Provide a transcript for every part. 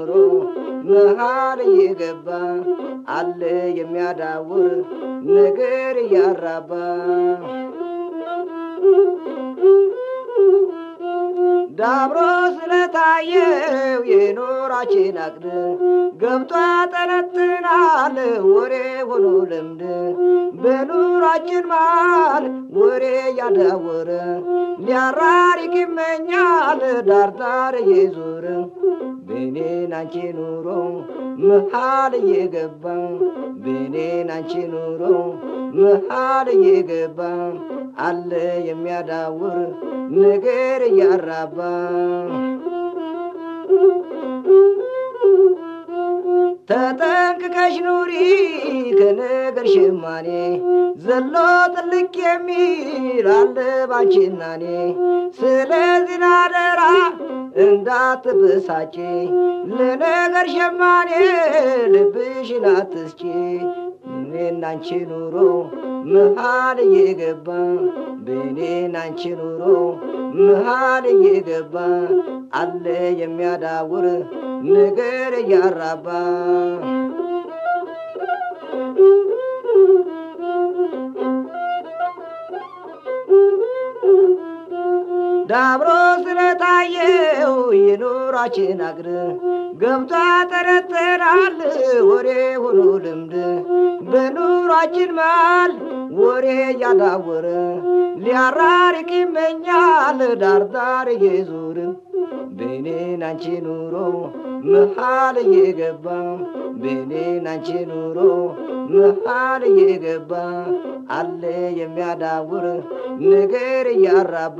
ኑሮ መሃል እየገባ አለ የሚያዳውር ነገር እያራባ ዳብሮ ስለታየው የኖራችን አቅድ ገብቷ ጠነጥናል ወሬ ሆኖ ልምድ በኑራችን መሃል ወሬ ያዳወረ ሊያራሪቅ ይመኛል ዳርዳር እየዞረ ቤኔን አንቺ ኑሮ መሃል እየገባ ቤኔን አንቺ ኑሮ መሃል እየገባ አለ የሚያዳውር ነገር እያራባ ተጠንቅቀሽ ኑሪ ከነገር ሸማኔ ዘሎ ጥልቅ የሚል አለ ባንቺናኔ ስለዚህ ናደራ እንዳትበሳጪ ለነገር ሸማኔ ልብሽን አትስጪ እኔና አንቺ ኑሮ መሃል እየገባ በእኔና አንቺ ኑሮ መሃል እየገባ አለ የሚያዳውር ነገር እያራባ ዳብሮ ስለታየው የኑራችን አግር ገብቷ ጠረጥራል ወሬ ሆኖ ልምድ በኑራችን መሃል ወሬ ያዳወረ ሊያራርቅ ይመኛል ዳርዳር እየዞር በኔን አንቺ ኑሮ መሃል እየገባ በኔን አንቺ ኑሮ መሃል እየገባ አለ የሚያዳውር ነገር እያራባ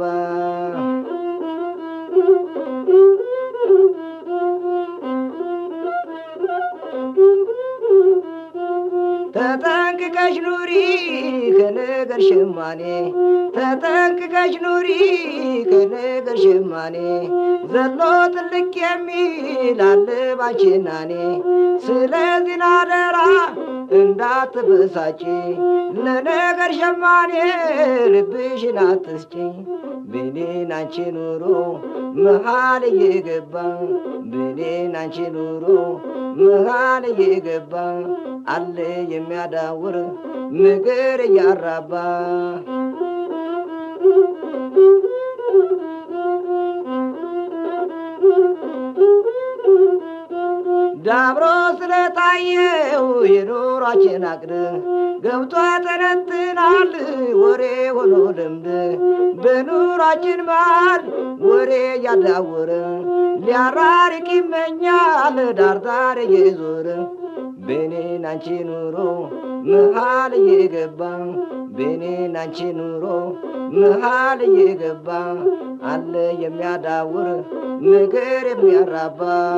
ተጠንቅቀሽ ኑሪ ከነገር ሸማኔ ተጠንቅቀሽ ኑሪ ከነገር ሸማኔ ዘሎ ጥልቅ የሚል አለ ባንቺናኔ ስለዚህ ናደራ እንዳትበሳጪ ለነገር ሸማኔ ልብሽን አትስጪ ብኔን አንቺ ኑሮ መሃል እየገባ ብኔን አንቺ ኑሮ መሃል እየገባ አለ የሚያዳውር ነገር እያራባ ዳብሮ ስለታየው የኑሯችን አቅድ ገብቷ ተነትናል ወሬ ሆኖ ልምድ በኑራችን መሃል ወሬ ያዳወረ ሊያራርቅ ይመኛል ዳርዳር እየዞረ በኔን አንቺ ኑሮ መሃል እየገባ በኔን አንቺ ኑሮ መሃል እየገባ አለ የሚያዳውር ነገር የሚያራባ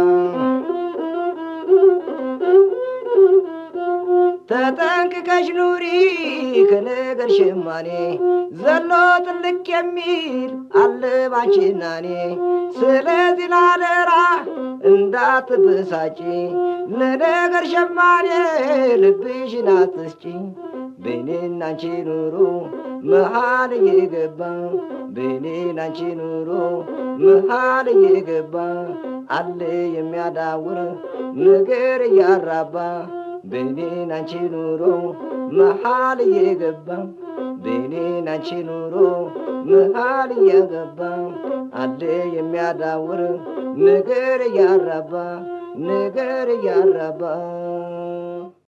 ተጠንቅቀሽ ኑሪ ከነገር ሸማኔ ዘሎ ጥልቅ የሚል አለ ባንቺናኔ ስለዚህ ናደራ እንዳትበሳጪ ለነገር ሸማኔ ልብሽን አትስጪ በኔና አንቺ ኑሮ መሃል እየገባ በኔና አንቺ ኑሮ መሃል እየገባ አለ የሚያዳውር ነገር እያራባ በኔን አንቺ ኑሮ መሃል እየገባ በኔን አንቺ ኑሮ መሃል እየገባ አለ የሚያዳውር ነገር እያራባ ነገር እያራባ